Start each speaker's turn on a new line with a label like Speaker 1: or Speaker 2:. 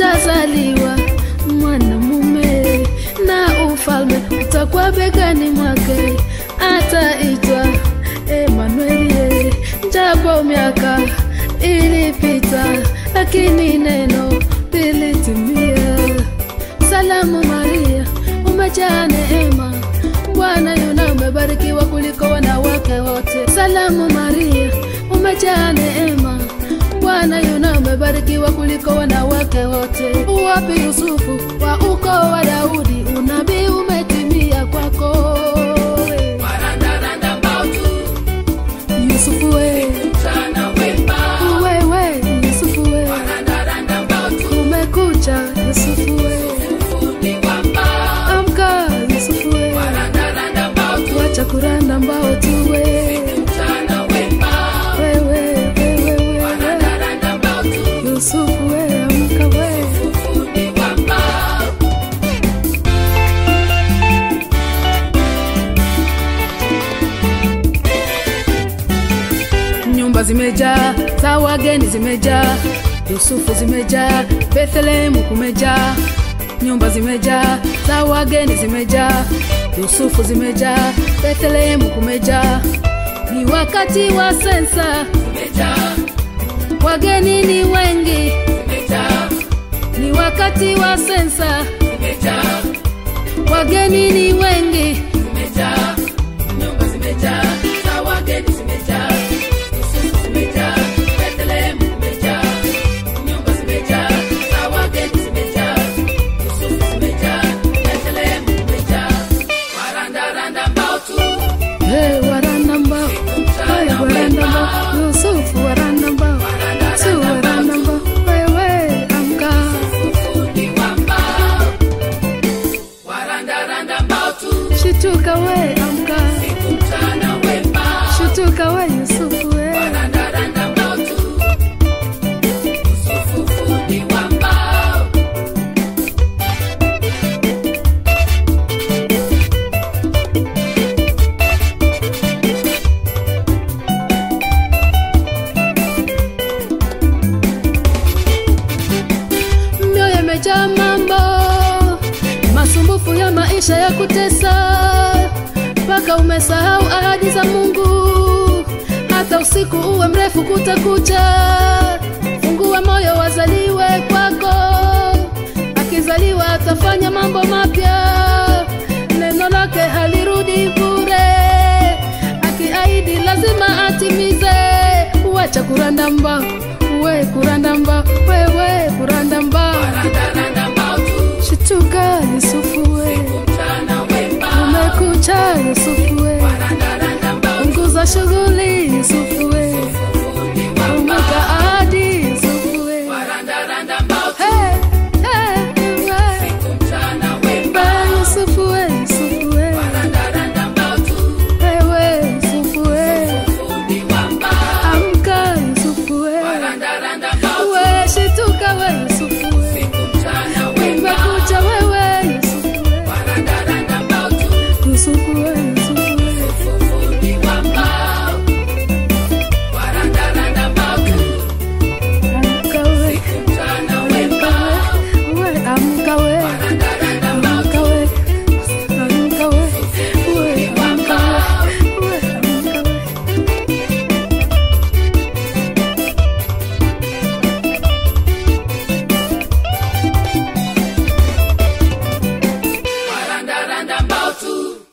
Speaker 1: atazaliwa mwanamume na ufalme utakuwa begani mwake, ataitwa Emanueli. Japo miaka ilipita, lakini neno lilitimia. Salamu Maria, umejaa neema, Bwana yuna umebarikiwa kuliko wanawake wote. Salamu Maria, umejaa neema, Bwana yuna umebarikiwa kuliko wanawake wote. Uwapi Yusufu wa ukoo wa Daudi, unabii umetimia kwako. Yusufu we, wewe Yusufu we, kumekucha Yusufu we, amka Yusufu we, wacha kuranda mbao tu we, wewe wewe wewe Yusufu we, amka we. nyumba zimejaa za wageni zimejaa yusufu zimejaa bethlehemu kumejaa nyumba zimejaa za wageni zimejaa yusufu zimejaa bethlehemu kumejaa ni wakati wa sensa wageni ni wengi ni wakati wa sensa wageni ni wengi Hey, waranda mbao Hey, waranda mbao yusufu waranda mbao su waranda mbao wewe amka shituka we amka shituka we yusufu we mioyo imejaa mambo masumbufu ya maisha ya kutesa mpaka umesahau ahadi za mungu hata usiku uwe mrefu kutakucha fungua moyo wazaliwe kwako akizaliwa atafanya mambo mapya neno lake halirudi bure akiahidi lazima atimize wacha kuranda mbao we kuranda mbao wewe kuranda mbao shituka yusufu we umekucha yusufu we punguza shughuli yusufu we umeka ahadi yusufu we Hey, hey, we. Ba yusufu we yusufu we wewe yusufu we amka yusufu we we shituka we yusufu we umekucha wewe yusufu we yusufu we yusufu we amka we amka we we amka we amka we amka we we amka we we amka we
Speaker 2: Waranda randa mbao tu